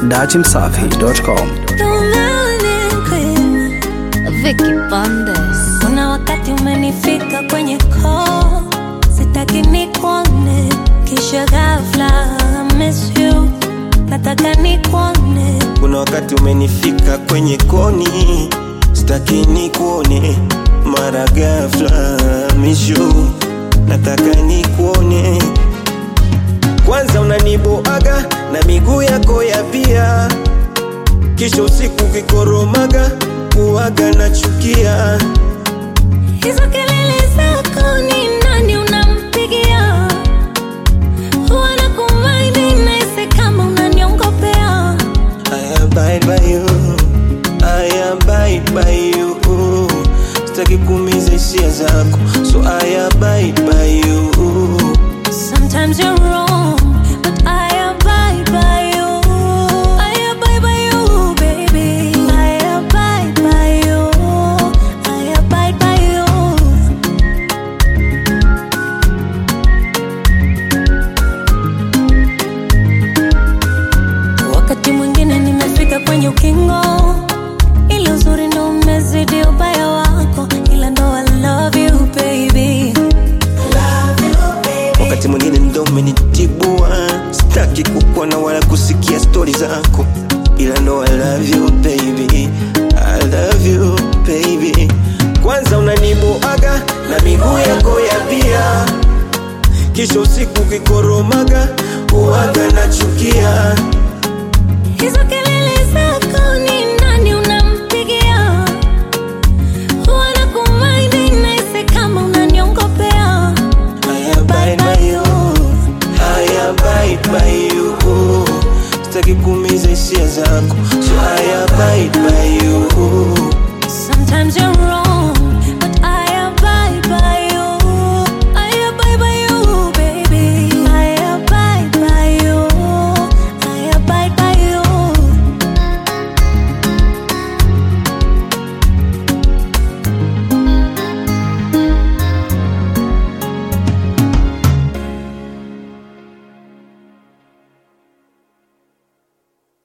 dachimsafi.com. Vicky Bandes. Kuna wakati umenifika kwenye koo, sitaki nikuone, kisha ghafla I miss you, nataka nikuone. Kuna wakati umenifika kwenye koni, sitaki nikuone, mara ghafla mishu, nataka nikuone. Kwanza unaniboaga na miguu yako ya pia, kisha usiku kikoromaga kuaga na chukia. Hizo kelele zako ni nani unampigia? Huwa nakumaini nahisi kama unaniongopea. I abide by you, I abide by you. Sitaki kuumiza hisia zako, so I abide by you. Sometimes you're wrong, but I abide by you. I abide by you, baby. I abide by you. I abide by you. Wakati mwingine nimefika kwenye ukingo, ila uzuri ndo umezidi ubaya wako, ila ndo I love you baby. Wakati mwingine ndo umenitibua, sitaki kukuona wala kusikia stori zako, ila ndo I love you baby, I love you baby. Kwanza unaniboaga na miguu yako ya pia, kisha usiku kikoromaga uaga na chukia. Hizo kelele zako ni nani unampigia? Huwa nakumaini nahisi kama unaniongopea. I abide by you, I abide by you. Sitaki kuumiza hisia zako,